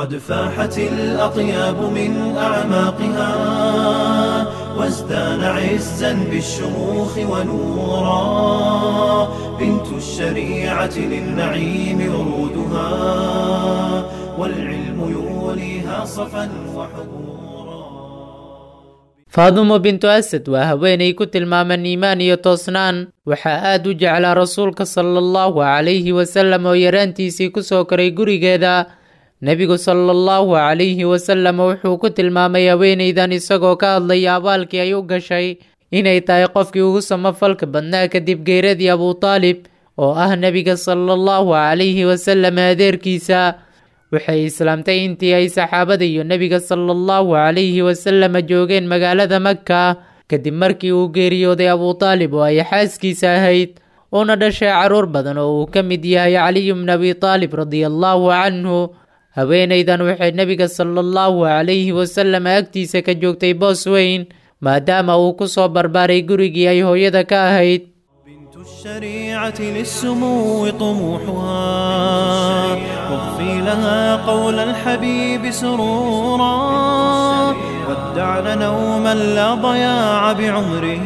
قد فاحت الأطياب من أعماقها وازدان عزا بالشموخ ونورا بنت الشريعة للنعيم ورودها والعلم يوليها صفا وحبورا faadumo bintu asad waa haweenay ku tilmaaman iimaan iyo toosnaan waxaa aad u jeclaa rasuulka sala allahu calayhi wasallam oo yaraantiisii ku soo koray gurigeeda nebigu sala allahu calayhi wasallam wuxuu ku tilmaamay haweenaydan isagoo ka hadlaya abaalkii ay u gashay inay tahay qofkii ugu samafalka badnaa kadib geeradii abutaalib oo ah nebiga sala allahu calayhi wasallam adeerkiisa waxay islaamtay intii ay saxaabada iyo nebiga sala allahu calayhi wasallam joogeen magaalada maka kadib markii uu geeriyooday abutaalib oo ay xaaskiisa ahayd uuna dhashay caruur badan oo uu ka mid yahay caliyu bn abi taalib radia allahu canhu haweenaydan waxay nebiga sala allahu calayhi wasallam agtiisa ka joogtay boos weyn maadaama uu ku soo barbaaray gurigii ay hooyada ka ahayd بنت الشريعة للسمو طموحها واغفي لها قول الحبيب سرورا ودعن نوما لا ضياع بعمره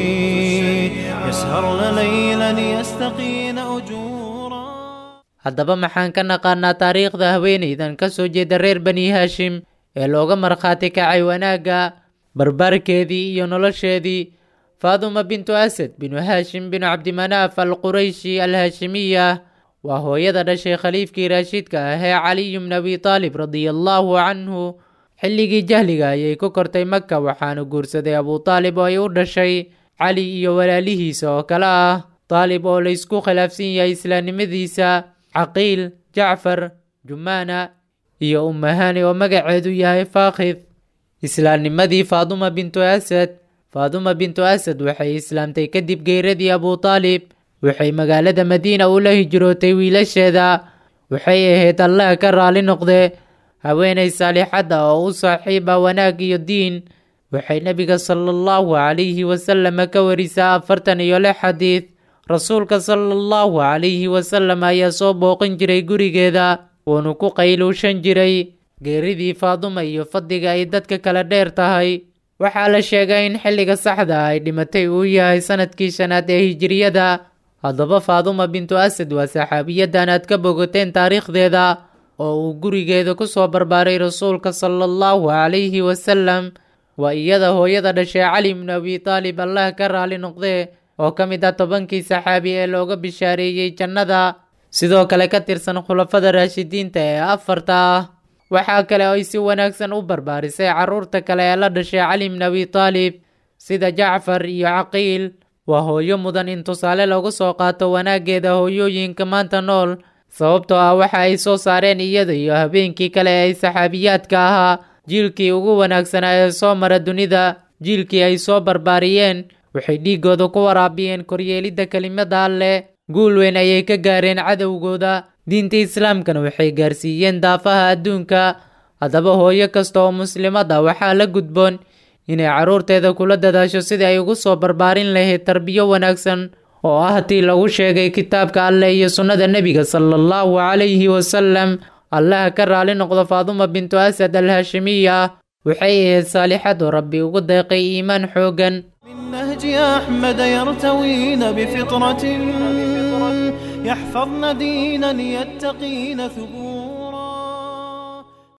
يسهرن ليلا يستقين أجورا haddaba maxaan ka naqaanaa taariikhda haweenaydan ka soo jeeda reer bani haashim ee looga markhaati kacay wanaagga barbaarkeedii iyo nolosheedii faaduma bintu asad binu haashim binu cabdimanaaf al qurayshi al haashimiya waa hooyada dhashay khaliifkii raashiidka ah ee caliyu bn abi taalib radia allahu canhu xilligii jahliga ayay ku kortay maka waxaana guursaday abutaalib oo ay u dhashay cali iyo walaalihiisa oo kale ah taalib oo laysku khilaafsan yahay islaamnimadiisa caqiil jacfar jumaana iyo umahani oo magaceedu yahay faakhid islaamnimadii faaduma bintu asad faaduma bintu asad waxay islaamtay kadib geeradii abutaalib waxay magaalada madiina ula hijrootay wiilasheeda waxay ahayd allah ka raali noqde haweenay saalixadda oo u saaxiiba wanaag iyo diin waxay nebiga sala allahu calayhi wasallam ka warisaa afartan iyo lix xadiid rasuulka sala allahu calayhi wasallam ayaa soo booqin jiray gurigeeda wuuna ku qayluushan jiray geeridii faaduma iyo fadliga ay dadka kala dheer tahay waxaa la sheegay in xilliga saxda ay dhimatay uu yahay sanadkii shanaad ee hijiriyada haddaba faaduma bintu asad waa saxaabiyadan aad ka bogoteen taariikhdeeda oo uu gurigeeda ku soo barbaaray rasuulka sala allahu calayhi wasallam waa iyada hooyada dhashay cali bnu abi taalib allah ka raali noqdee oo ka mid ah tobankii saxaabi ee looga bishaareeyey jannada sidoo kale ka tirsan khulafada raashidiinta ee afarta ah waxaa kale ay si wanaagsan u barbaarisay carruurta kale ee la dhashay cali bn abi taalib sida jacfar iyo caqiil waa hooyo mudan in tusaale lagu soo qaato wanaaggeeda hooyooyinka maanta nool sababtoo ah waxa ay soo saareen iyada iyo habeenkii kale ee saxaabiyaadka ahaa jiilkii ugu wanaagsanaa ee soo mara dunida jiilkii ay soo barbaariyeen waxay dhiiggooda ku waraabiyeen koryeelidda kelimada alleh guul weyn ayay ka gaareen cadowgooda diinta islaamkana waxay gaarsiiyeen daafaha adduunka haddaba hooyo kasta oo muslimad ah waxaa la gudboon inay carruurteeda kula dadaasho sidii ay ugu soo barbaarin lahayd tarbiyo wanaagsan oo ah tii lagu sheegay kitaabka alleh iyo sunnada nebiga sala allahu calayhi wasalam allaha ka raali noqdo faaduma bintu asad al haashimiya waxay ahayd saalixad oo rabbi ugu deeqay iimaan xooggan من نهج أحمد يرتوين بفطرة يحفظن دينا يتقين ثبورا